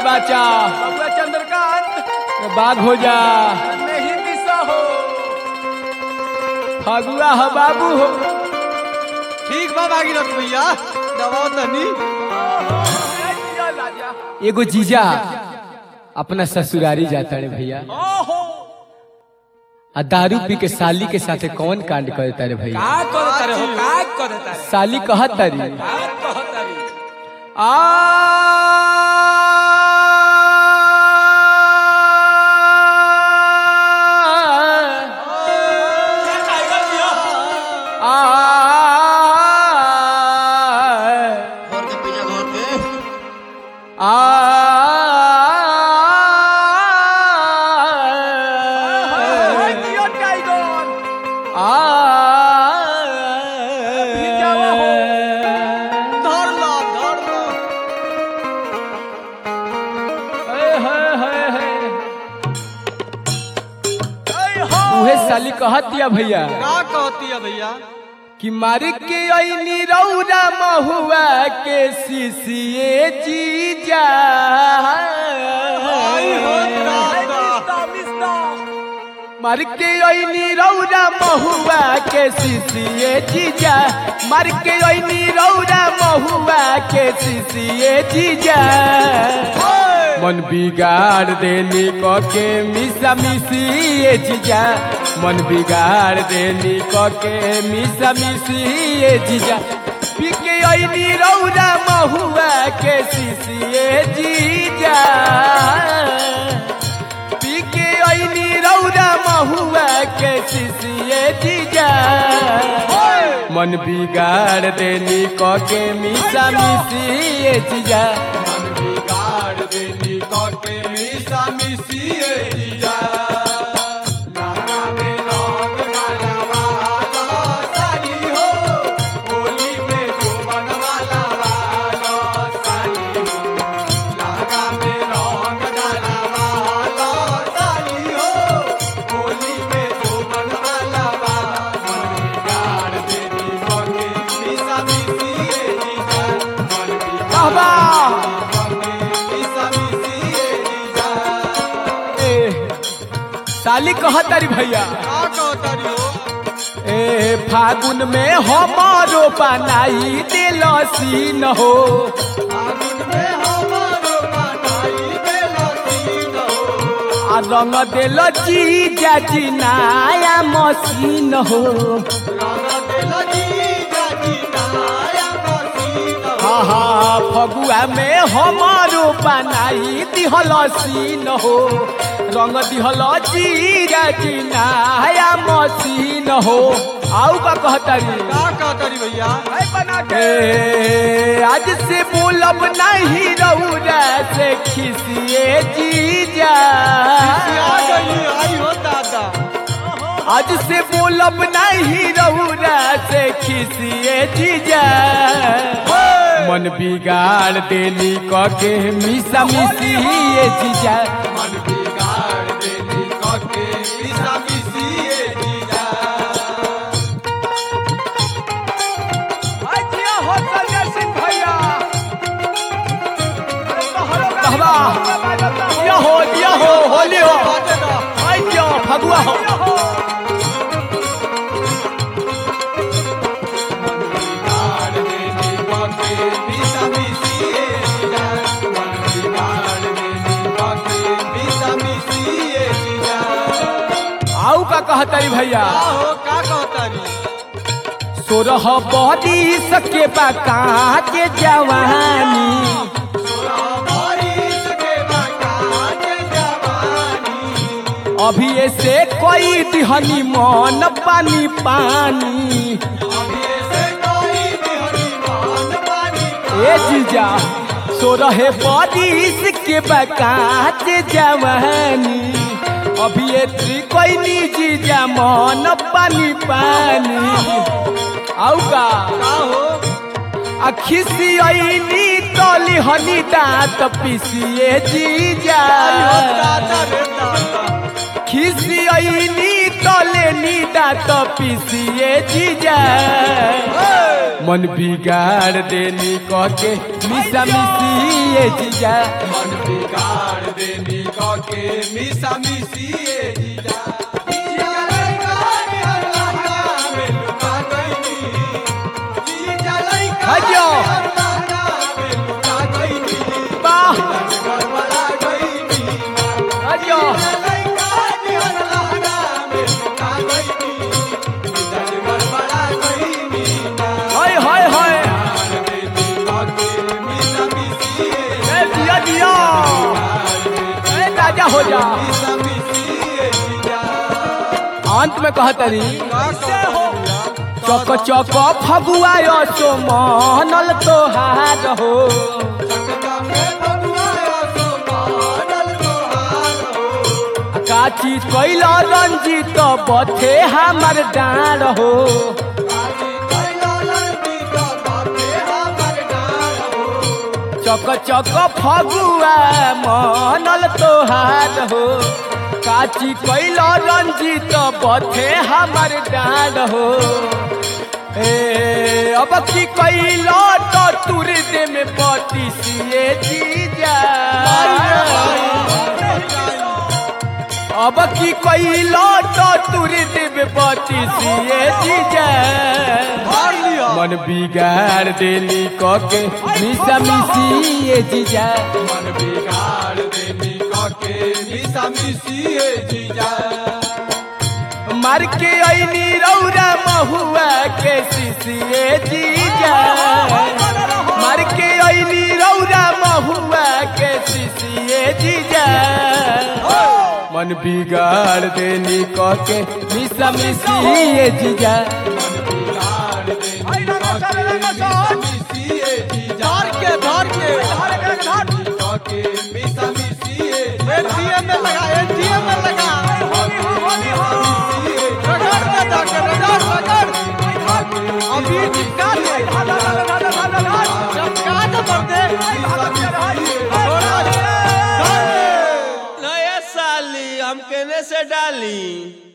बाचा बबुआ चंद्रकांत बाघ हो जा नहीं दिशा हो फगुआ हो बाबू हो ठीक बा भागीरथ भैया दबाओ तनी ए जिया राजा एगो जीजा अपना ससुरारी जाता रे भैया ओहो आ दारू पी के साली के साथे कौन कांड करता रे भैया का करता रे हो का करता रे साली कहत तारी का कहता रे आ घर के पीछे घर के ए जिया टाइगर धर लो धर लो ए हो उहे साली कहतिया भैया का कहती है भैया कि मार के ऐनी रौरा महुआ के सीसिए जीजा आई हो दादा मिस्ता मिस्ता मार के ऐनी रौरा महुआ के सीसिए जीजा मार के ऐनी रौरा महुआ के सीसिए जीजा मन बिगाड़ देली क के मिसा मिसिए जीजा मन बिगाड़ देली क के मिसा मिसिए जीजा पी के ऐनी रौरा महुआ के सीसिए जीजा पी के ऐनी रौरा महुआ के सीसिए जीजा मन बिगाड़ देली क के मिसा मिसिए जीजा मन बिगाड़ देली क के मिसा मिसिए जीजा लाला में रंग डाला वाला साली हो होली में जो बनवाला वाला साली हो लागा में रंग डाला वाला साली हो होली में जो बनवाला वाला मन बिगाड़ देली बगे मिसा मिसिए जीजा मन बिगाड़ मिसा मिसिए जीजा ए साली कहतारी भैया का कहता हो ए फागुन में हमारो बनाई दिल सीन हो आगुन में हमारो बनाई देला सीन हो आ रंग दिल जीजा जी नया मशीन हो रंग देला जीजा जी नया मसीन हो हा हा फगुआ में हमारो बनाई दिहल सीन हो रंग दिहल जीजा जी नया मशीन हो आऊ का कहतारी का कहता भैया ए बना के ए, आज से बोलब नहीं रौरा से खिसिए जीजा आ गई आई हो दादा आज से बोलब नहीं रौरा से खिसिए जीजा मन बिगाड़ देली क के मिसा मिसिए जीजा मन बिगाड़ देली क के मिसा मिसिए जीजा ए जिया हो संजय सिंह भैया अरे तोहरो का कहवा बाजता हो। दिया हो दिया हो होली हो बाते दा आई दिया फगुआ हो जिया हो आऊ का कहतारी भैया का हो का कहता री सोरह बड़ी सके बाका के जवानी अभी ऐसे कोई दिहनी मन पानी पानी ए जीजा सोरह बरिस के बकात जवानी अभी ये कोई नी जीजा मन पानी पानी आऊ का का हो अखिसी ऐनी तली हनी दांत पिसिए जीजा आई हो दादा रे दादा खिसी ऐनी तले नीदा तो पीसिए जीजा मन बिगाड़ देनी कह के मिसा मिसिए जीजा मन बिगाड़ देनी के मिसा मिसी ए जीजा जीजा लइका नियर लहंगा में लुका गइनी जीजा लइका हजो। नियर लहंगा में लुका गइनी वाह गड़बड़ा गइनी अजो लइका नियर लहंगा में लुका गइनी जीजा गड़बड़ा गइनी हाय हाय हाय देनी के मिसा मिसी ए ए दिया दिया ए राजा हो जा मिसा मिसी ए जीजा अंत में कहतरी कैसे हो चक चक फगुआ सो मनल तोहार हो काची कैल रंजित बथे हमर डाँड हो चक चक फगुआ मनल तोहार हो काची कैल रंजित बथे हमर डाँड हो ए अब की कैल तो तुर दे में पति सिए जीजा अब की कैल तो तुर दे में पति सिए जीजा मन बिगाड़ देली कके मिसा मिसिए जीजा मार के ऐनी रौरा महुआ के सिसिए जीजा मार के ऐनी रौरा महुआ के सिसिए जीजा मन बिगाड़ देली कके मिसा मिसिए जीजा धार के धार के एटीएम में लगा एटीएम में लगा रगड़ में जाके रगड़ रगड़ अभी चिपका दे चिपका दे बंदे नया साली हम केने से डाली